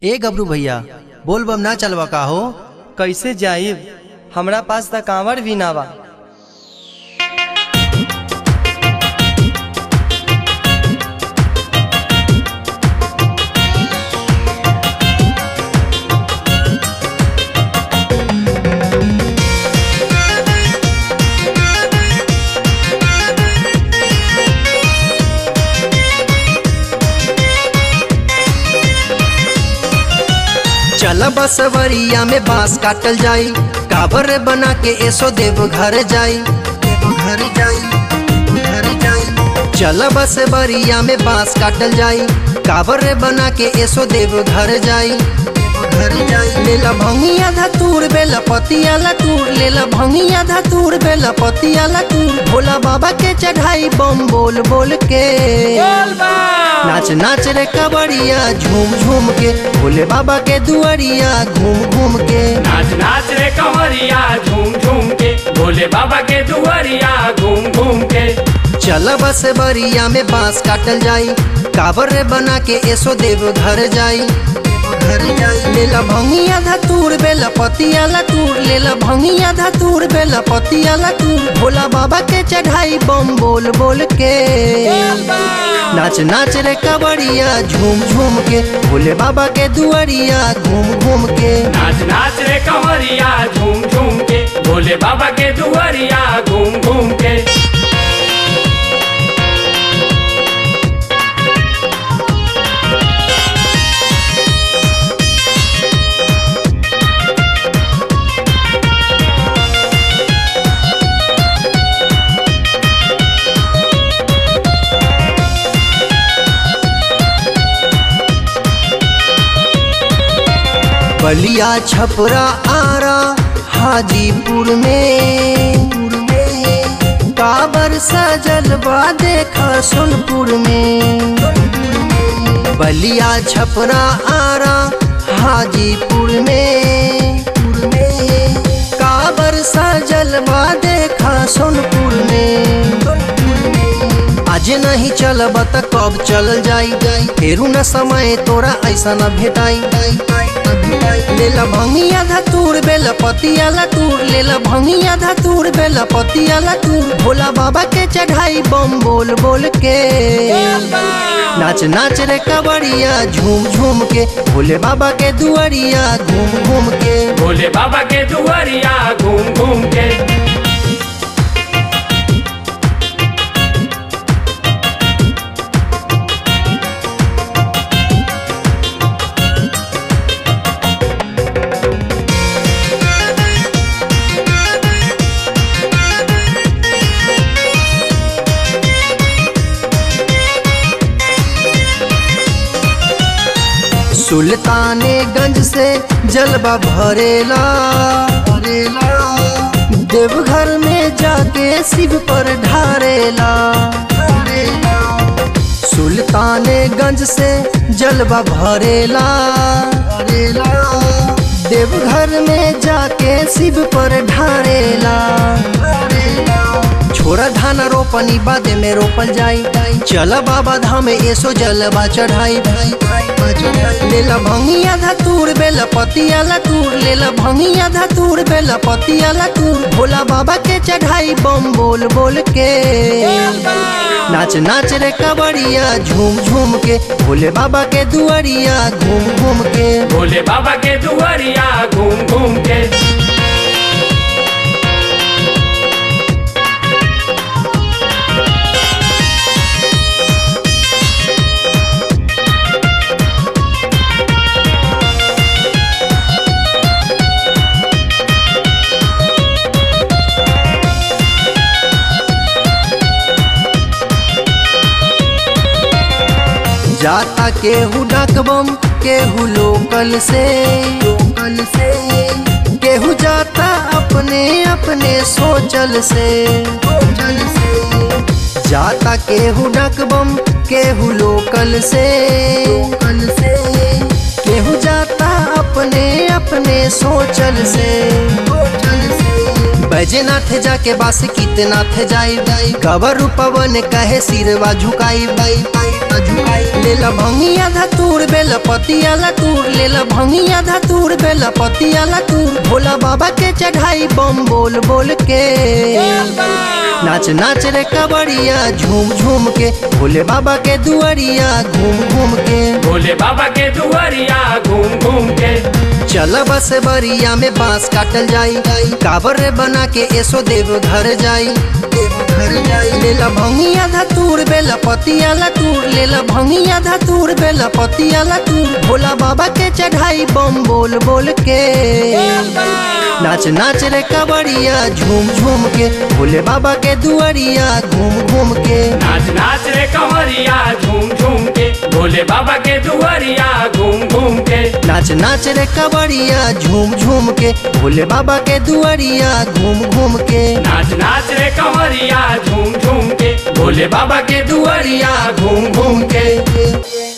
ए गबरू भैया बोल बम ना चलवा का हो कैसे जाइब हमरा पास त कांवर भी ना बा चल बसवरिया में बांस काटल जाई काबर बना के एसो देव घर जाई देव घर जाई घर जाई चल बसवरिया में बांस काटल जाई काबर बना के एसो देव घर जाई घर जाई लेला भंगिया धतूर बेला पतिया लतूर लेला भंगिया धतूर बेला पतिया लतूर भोला बाबा के चढ़ाई बम बोल बोल के नाच नाच रे कबड़िया झूम झूम के भोले बाबा के दुआरिया घूम घूम के नाच नाच रे कंवरिया झूम झूम के भोले बाबा के दुआरिया घूम घूम के चल बस बरिया में बांस काटल जाई काबर रे बना के एसो देव घर जाई घर जाई लेला भंगिया धतूर बेला पतिया लतूर लेला भंगिया धतूर बेला पतिया लतूर भोला बाबा के चढ़ाई बम बोल बोल के नाच नाच रे कबड़िया झूम झूम के भोले बाबा के दुआरिया घूम घूम के नाच नाच रे कंवरिया झूम झूम के भोले बाबा के दुआरिया घूम घूम के बलिया छपरा आरा हाजीपुर में काबर सजल बा देखा सोनपुर में बलिया छपरा आरा हाजीपुर में काबर सजल बा देखा सोनपुर में आज नहीं चलब त कब चल जाई फेरू न समय तोरा ऐसा न भेटाई लेला भंगिया धतूर बेला पतिया लतूर लेला भंगिया धतूर बेला पतिया लतूर भोला बाबा के चढ़ाई बम बोल बोल के नाच नाच रे कबड़िया झूम झूम के भोले बाबा के दुआरिया घूम घूम के भोले बाबा के दुआरिया घूम घूम के सुल्तानेगंज से जलवा भरेला भरेला देवघर में जाके शिव पर ढारेला सुल्तानेगंज से जलवा भरेला भरेला देवघर में जाके शिव पर ढारेला छोरा धान रोपनी बादे में रोपल जाई चल बाबा धाम एसो जलवा चढ़ाई लेला भंगिया धतूर बेला पतिया लतूर लेला भंगिया धतूर बेला पतिया लतूर भोला बाबा के चढ़ाई बम बोल बोल के नाच नाच रे कबड़िया झूम झूम के भोले बाबा के दुआरिया घूम घूम के भोले बाबा के दुआरिया घूम घूम के जाता केहू डकबम केहू लोकल से लोकल से केहू जाता अपने अपने सोचल से सोचल से जाता केहू डकबम केहू लोकल से लोकल से केहू जाता अपने अपने सोचल से सोचल से बैजनाथ जाके बास कितनाथ जाई कबर पवन कहे सिरवा झुकाई बाई लेला भंगिया धतूर बेला पतियाला तूर लेला भंगिया धतूर बेला पतियाला तूर भोला बाबा के चढ़ाई बम बोल बोल के नाच नाच रे कबड़िया झूम झूम के भोले बाबा के दुआरिया घूम घूम के भोले बाबा के दुआरिया घूम घूम के चल बस बरिया में बांस काटल जाई काबर रे बना के ऐसो देव घर जाई देव घर जाई लेला भंगिया धतूर बेला पतियाला तूर लेला भंगिया धतूर बेला पतियाला तूर भोला बाबा के चढ़ाई बम बोल बोल के नाच नाच रे कबड़िया झूम झूम के भोले बाबा के दुआरिया घूम घूम के नाच नाच रे कंवरिया झूम झूम के भोले बाबा के दुआरिया घूम घूम के नाच नाच रे कबड़िया झूम झूम के भोले बाबा के दुआरिया घूम घूम के नाच नाच रे कंवरिया झूम झूम के भोले बाबा के दुआरिया घूम घूम के के